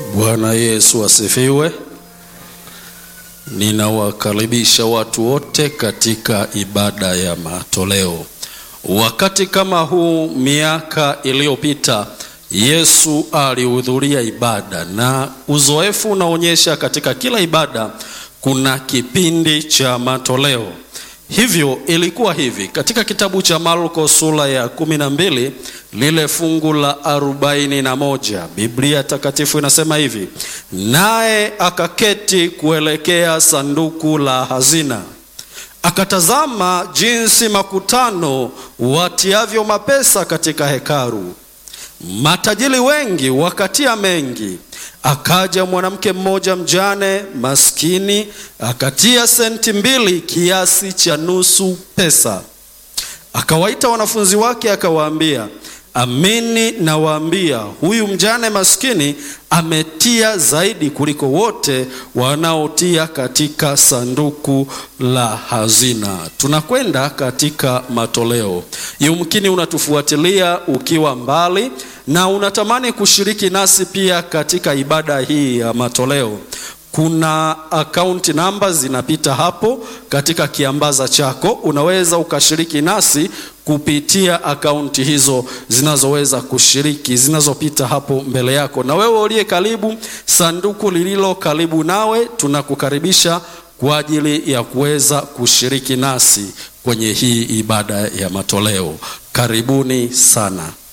Bwana Yesu asifiwe. Ninawakaribisha watu wote katika ibada ya matoleo. Wakati kama huu miaka iliyopita, Yesu alihudhuria ibada, na uzoefu unaonyesha katika kila ibada kuna kipindi cha matoleo. Hivyo ilikuwa hivi katika kitabu cha Marko sura ya kumi na mbili lile fungu la arobaini na moja Biblia takatifu inasema hivi, naye akaketi kuelekea sanduku la hazina, akatazama jinsi makutano watiavyo mapesa katika hekalu, matajiri wengi wakatia mengi. Akaja mwanamke mmoja mjane maskini, akatia senti mbili, kiasi cha nusu pesa. Akawaita wanafunzi wake, akawaambia, amini nawaambia, huyu mjane maskini ametia zaidi kuliko wote wanaotia katika sanduku la hazina. Tunakwenda katika matoleo. Yumkini unatufuatilia ukiwa mbali na unatamani kushiriki nasi pia katika ibada hii ya matoleo. Kuna akaunti namba zinapita hapo katika kiambaza chako, unaweza ukashiriki nasi kupitia akaunti hizo zinazoweza kushiriki zinazopita hapo mbele yako. Na wewe uliye karibu, sanduku lililo karibu nawe, tunakukaribisha kwa ajili ya kuweza kushiriki nasi kwenye hii ibada ya matoleo. Karibuni sana.